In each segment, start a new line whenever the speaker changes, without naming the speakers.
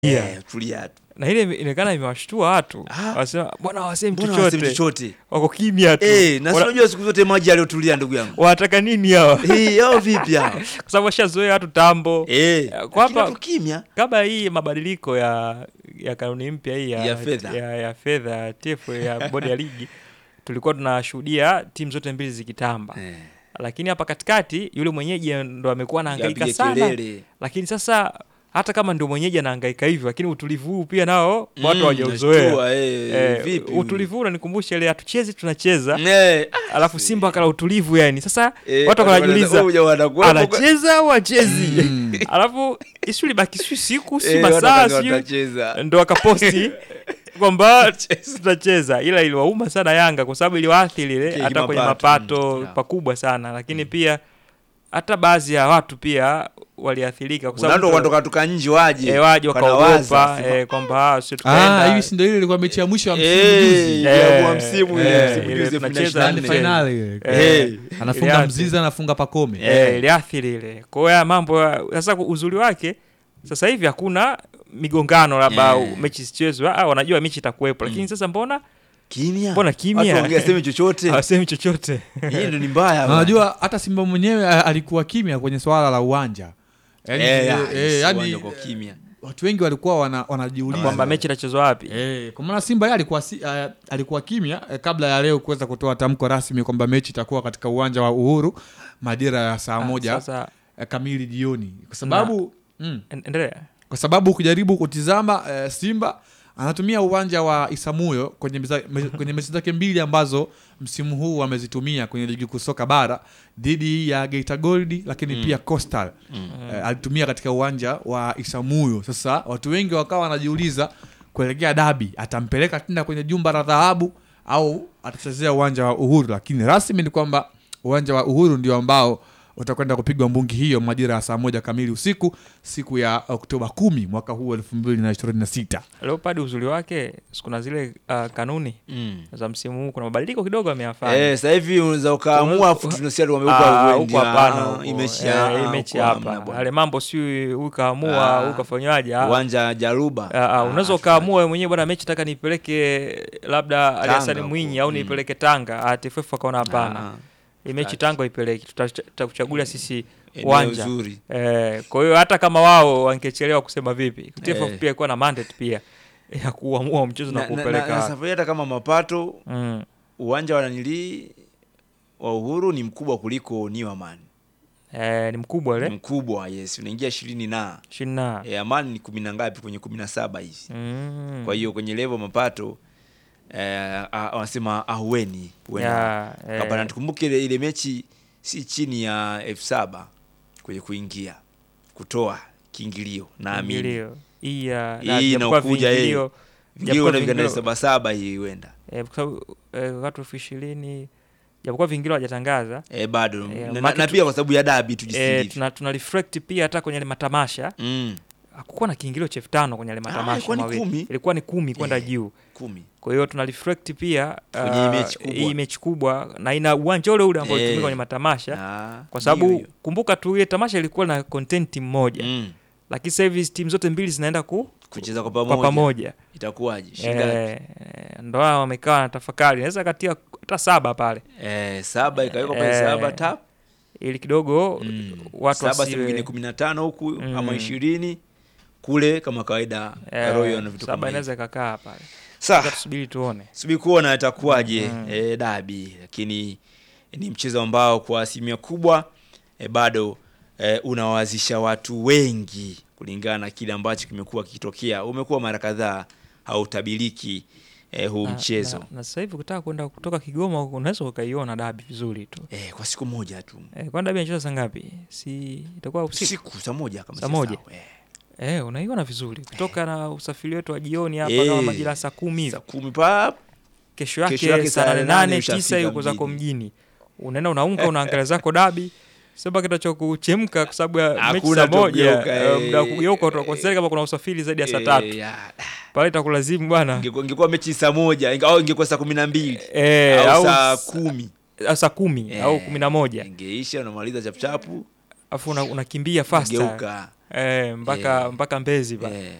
Yeah.
Eh, tulia tu.
na ile inaonekana imewashtua watu
Ah.
wasema mbona wasemi
Mbona wasemi
chochote
chochote?
wako kimya tu
Eh, na
Wana-
sinajua siku zote maji aliyotulia ndugu yangu.
wanataka nini hawa
Eh, hao vipi hao?
kwa sababu washazoea watu tambo
Eh,
Kwa
lakini
hapa-
watu kimya.
kabla hii mabadiliko ya ya kanuni mpya hii ya,
Ya fedha.
ya, ya fedha ya TFF ya bodi ya ligi tulikuwa tunashuhudia timu zote mbili zikitamba
Eh,
lakini hapa katikati yule mwenyeji ndo amekuwa anahangaika
yapige
sana
kelele.
lakini sasa hata kama ndio mwenyeji anahangaika hivyo lakini utulivu huu pia nao
Mm,
watu hawajauzoea
nashtua, eh,
eh,
vipi?
utulivu huu unanikumbusha ile hatuchezi tunacheza
Eh, ah,
alafu simba akala utulivu yani sasa
eh,
watu wanajiuliza
huyu wanakuwa-
anacheza au achezi
Mm.
alafu isu libaki si siku si
Eh,
masaa
wataka
sijui
watacheza.
ndo akaposti kwamba tutacheza ila iliwauma sana yanga kwa sababu iliwaathiri ile
Ki-
hata kwenye
kimapato,
mapato
mm, yeah.
pakubwa sana lakini pia hata baadhi ya watu pia waliathirika kwa sababu
Unando
mtu-
wanatoka toka nje waje.
eh, waje
wanawaza,
wakaogopa
sema,
eh, kwamba ah, sio
Ah,
tukaenda
hivi si ndio ile ilikuwa mechi ya mwisho ya msimu
Eh,
juzi.
ya
Eh,
kwa msimu
eh,
ile, msimu
ile
juzi
tunacheza
2024.
Yaani finali ile.
Eh.
Anafunga
Iliathiri.
Mzizi anafunga Pakome.
eh, iliathiri ile kwa hiyo haya mambo ya- sasa uzuri wake sasa hivi hakuna migongano labda
Eh.
mechi sichezwe ah, wanajua mechi itakuwepo lakini sasa mbona
Kimya.
Mbona kimya?
Watu wangesema chochote.
hawasemi chochote
Hii ndio ni mbaya.
Na Unajua hata Simba mwenyewe a- alikuwa kimya kwenye swala la uwanja. Yaani,
Eh,
eh,
ya,
eh,
si
yaani,
uwanja uko kimya.
watu wengi walikuwa wana, wanajiuliza
kwamba mechi itachezwa wapi
Eh, kwa maana Simba yeye alikuwa si, uh, alikuwa kimya eh, kabla ya leo kuweza kutoa tamko rasmi kwamba mechi itakuwa katika uwanja wa Uhuru majira ya saa
Ah,
moja
sasa
eh, kamili jioni, kwa sababu mm,
en- endelea
kwa sababu ukijaribu kutizama eh, Simba anatumia uwanja wa Isamuyo kwenye, meza- me- kwenye mechi zake mbili ambazo msimu huu amezitumia kwenye ligi kuu soka bara dhidi ya Geita Gold lakini pia Coastal eh, alitumia katika uwanja wa Isamuyo. Sasa watu wengi wakawa wanajiuliza kuelekea dabi atampeleka tena kwenye jumba la dhahabu au atachezea uwanja wa Uhuru, lakini rasmi ni kwamba uwanja wa Uhuru ndio ambao utakwenda kupigwa mbungi hiyo majira ya saa moja kamili usiku siku ya Oktoba kumi mwaka huu elfu mbili na ishirini na sita.
leopard uzuri wake kuna zile uh, kanuni
Mm.
za msimu huu kuna mabadiliko kidogo ameyafanya
Eh, sasa hivi unaweza ukaamua
Unaweza-
afu tunasikia tu
Ah,
wameupa
huko hapana huko.
imechi
Eh, imechi hapa ale mambo si huyu kaamua
Ah.
huyu kafanywaje ah.
uwanja Jaruba.
Ah, ah,
Ah,
unaweza ukaamua wewe mwenyewe bwana mechi taka nipeleke labda Ali Hassan
huko.
Mwinyi au
Mm.
nipeleke Tanga ah, TFF akaona hapana
Ah,
hii mechi
kati.
Tanga ipeleke Tuta- tutakuchagulia sisi
eneo
uwanja
zuri.
Eh, kwa hiyo hata kama wao wangechelewa kusema vipi TFF
Eh.
pia ilikuwa na mandate pia ya kuamua mchezo na,
Na- na- na-
kupeleka
na
wapi.
safari hata kama mapato
mm.
uwanja wa nanilii wa Uhuru ni mkubwa kuliko ni wa Amani.
eh, ni mkubwa
Ni
ile
mkubwa yes, unaingia ishirini na
ishirini na
e, Amani ni kumi na ngapi kwenye kumi na saba hivi.
Mm.
Kwa hiyo kwenye level mapato eh, ah, wanasema ahueni huenda
Ya, eh,
Kabla tukumbuke ile, ile mechi si chini ya elfu saba kwenye kuingia kutoa kiingilio naamini
viingilio. hii ya
Hii
na japokuwa
inakuja, eh.
viingilio
vingilio
Japokuwa
na vigana
viingilio-
saba saba hii huenda
eh, kwa sababu eh, watu elfu ishirini japokuwa vingilio hawajatangaza
eh, bado
Eh,
na,
maki
na
tu-
pia kwa sababu ya dabi
eh,
tujisindivyo
tuna, tuna reflect pia hata kwenye ile matamasha
mm,
hakukuwa na kiingilio cha elfu tano kwenye ile matamasha
ilikuwa ni
mawili.
kumi.
ilikuwa ni kumi kwenda
Eh.
juu
kumi
kwa hiyo tuna reflect pia
Kwenye hii
ah,
mechi kubwa.
hii mechi kubwa na ina uwanja ule ule ambao
Eh.
ulitumika kwenye matamasha
Ah,
kwa
hiyo
sababu
hiyo.
kumbuka tu ile tamasha ilikuwa na content mmoja
mm,
lakini sasa hivi timu zote mbili zinaenda ku
kucheza kwa
kwa
pamoja
pamoja
itakuwaje shingapi
eh, ndo hao wamekaa na tafakari naweza katia hata saba pale
eh, saba ikawekwa pale
Eh,
saba tap
ili kidogo
mm.
watu
saba
wasiwe-
sehemu nyingine kumi na tano huku
Mm.
ama ishirini kule kama kawaida
eh,
Royal na vitu
saba
kama hivyo.
inaweza ikakaa pale
Sawa.
Sasa tusubiri tuone
subiri kuona itakuwaje
Mm.
eh, dabi lakini ni mchezo ambao kwa asilimia kubwa eh, bado eh, unawazisha watu wengi kulingana na kile ambacho kimekuwa kikitokea umekuwa mara kadhaa hautabiriki eh, huu
Na-
mchezo
na, na sasa hivi kutaka kwenda kutoka Kigoma huko unaweza ukaiona dabi vizuri tu
eh, kwa siku moja tu
eh, kwani dabi inacheza saa ngapi si itakuwa usiku
siku saa moja kama
Saa
si
moja.
sawa, eh.
eh, unaiona vizuri kutoka na usafiri wetu wa jioni hapa
Eh,
kama majira ya saa kumi hivi
saa kumi pap
kesho
Kesho
yake
yake
saa
saa
nane
nane
nane
ushafika
tisa yuko zako
mjini.
mjini unaenda unaunga unaangalia zako dabi sema kitacho kuchemka kwa sababu ya mechi
Hakuna
saa
cha
moja
kugeuka,
eh,
eh,
muda wa kugeuka
eh,
utakonsideri kama kuna usafiri zaidi ya saa
eh,
tatu
ya,
pale itakulazimu bwana
ingekuwa ingekuwa mechi saa moja inge- au ingekuwa saa kumi na mbili
eh,
au
au
saa
s-
kumi
au saa kumi
Eh,
au kumi na moja
ingeisha unamaliza chapchapu
afu una- unakimbia fasta
geuka
eh, mpaka
Eh.
mpaka mbezi pa
eh.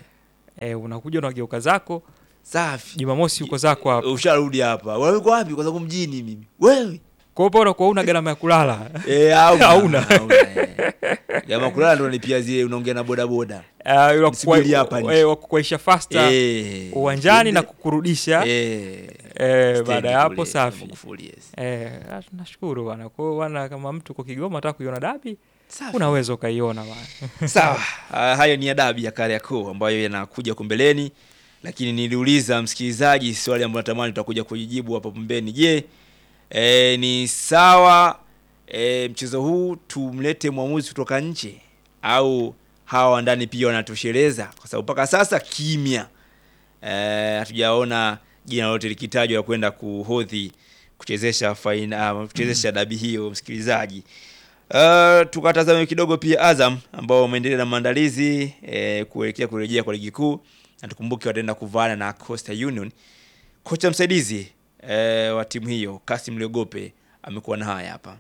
eh, unakuja unageuka zako
safi
Jumamosi uko zako hapa.
usharudi hapa wewe uko wapi kwa sababu mjini mimi wewe
Kwa hiyo unakuwa una gharama ya kulala.
Eh, hauna,
Hauna.
hauna, eh. Kama kulala ndo nalipia zile unaongea na boda boda.
Uh,
Msubiri hapa nje.
wakukuaisha fasta
Eh.
uwanjani na kukurudisha
Eh.
eh,
Stendi
baada ya hapo
kule,
safi.
Magufuli, yes.
Eh, ah, nashukuru bana. Kwa hiyo bana, kama mtu kwa Kigoma ataka kuiona dabi,
Safi.
unaweza ukaiona bana.
Sawa. Ah, hayo ni adabu ya Kariakoo ambayo yanakuja huko mbeleni, lakini niliuliza msikilizaji swali ambalo natamani tutakuja kujijibu hapo pembeni. Je, eh, ni sawa eh, mchezo huu tumlete mwamuzi kutoka nje au hawa wa ndani pia wanatosheleza? Kwa sababu mpaka sasa kimya, eh, hatujaona jina lote likitajwa la kwenda kuhodhi kuchezesha faina, kuchezesha dabi hiyo msikilizaji. Uh, tukatazame kidogo pia Azam ambao wameendelea na maandalizi eh, kuelekea kurejea kwa ligi kuu, na tukumbuke wataenda kuvana na Coastal Union. Kocha msaidizi eh, wa timu hiyo Kasim Liogope amekuwa na haya hapa.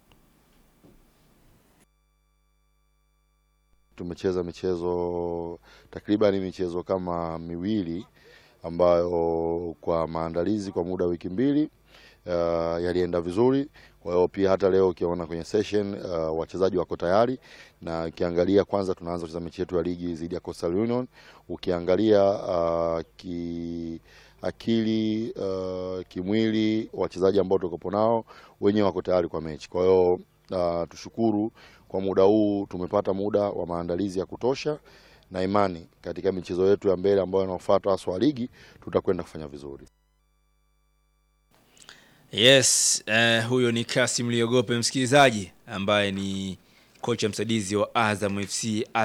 tumecheza michezo takriban michezo kama miwili ambayo kwa maandalizi kwa muda wa wiki mbili uh, yalienda vizuri. Kwa hiyo pia hata leo ukiona kwenye session uh, wachezaji wako tayari, na ukiangalia kwanza tunaanza kucheza mechi yetu ya ligi dhidi ya Coastal Union. Ukiangalia uh, ki akili uh, kimwili wachezaji ambao tukopo nao wenyewe wako tayari kwa mechi. Kwa hiyo uh, tushukuru kwa muda huu tumepata muda wa maandalizi ya kutosha na imani katika michezo yetu ya mbele ambayo inaofuata haswa ligi tutakwenda kufanya vizuri.
Yes, eh, huyo ni Kasim Liogope msikilizaji, ambaye ni kocha msaidizi wa Azam FC